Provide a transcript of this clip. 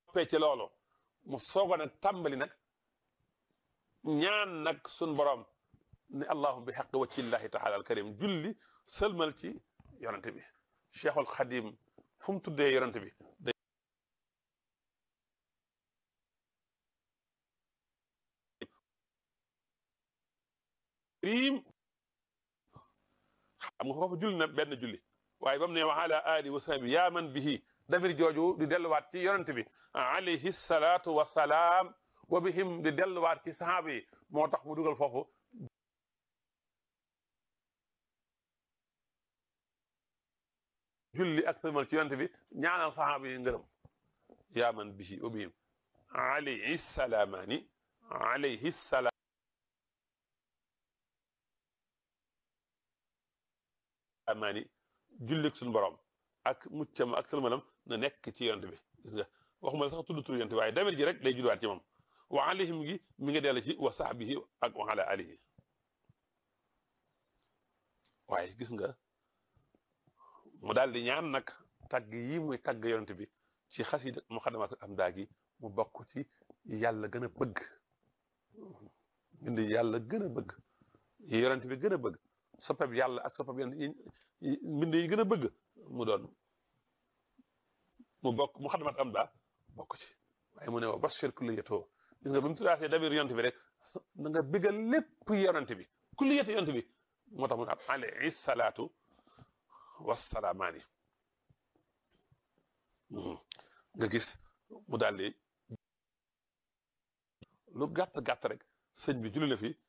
noppee ci loolu mu soogo nag tàmbali nag ñaan nag sun borom ne allahuma bi xaq waccillahi taala al karim julli sëlmal ci yonante bi cheikhul xadim fu mu tuddee yonante bi karim xam nga foofu julli na benn julli waaye ba mu ne wa ala ali wa sahbi yaa man bihi damir jooju di delluwaat ci yonante bi alayhi salaatu wa salaam wa bihim di delluwaat ci sahaaba yi moo tax mu dugal foofu julli ak sëlmal ci yonante bi ñaanal sahaaba yi ngërëm yaa man bihi wa bihim alayhi salaamaani alayhi salaam amaani jullik suñu borom ak muccam ak sëlmalam na nekk ci yonent bi gis nga waxuma la sax tudd tur yonent bi waaye damir ji rek day julliwaat ci moom wa alayhim gi mi ngi dellu ci wa sahbihi ak wa ala alihi waaye gis nga mu daal di ñaan nag tagg yi muy tagg yonent bi ci xasida muqaddamatul amdaa gi mu bokk ci yàlla gën a bëgg mbind yàlla gën a bëgg yi yonent bi gën a bëgg soppeb yàlla ak soppeb yonent mbind yi gën a bëgg mu doon mu bokk mu xadmat am daa bokk ci waaye mu ne wa bashir kulliyatoo gis nga bi mu tuddaatee dabir yonent bi rek da nga bëggal lépp yonent bi kulliyatu yonent bi moo tax mu ne ab alayhi salaatu wassalaamaani nga gis mu daal di lu gàtt gàtt rek sëñ bi julli na fi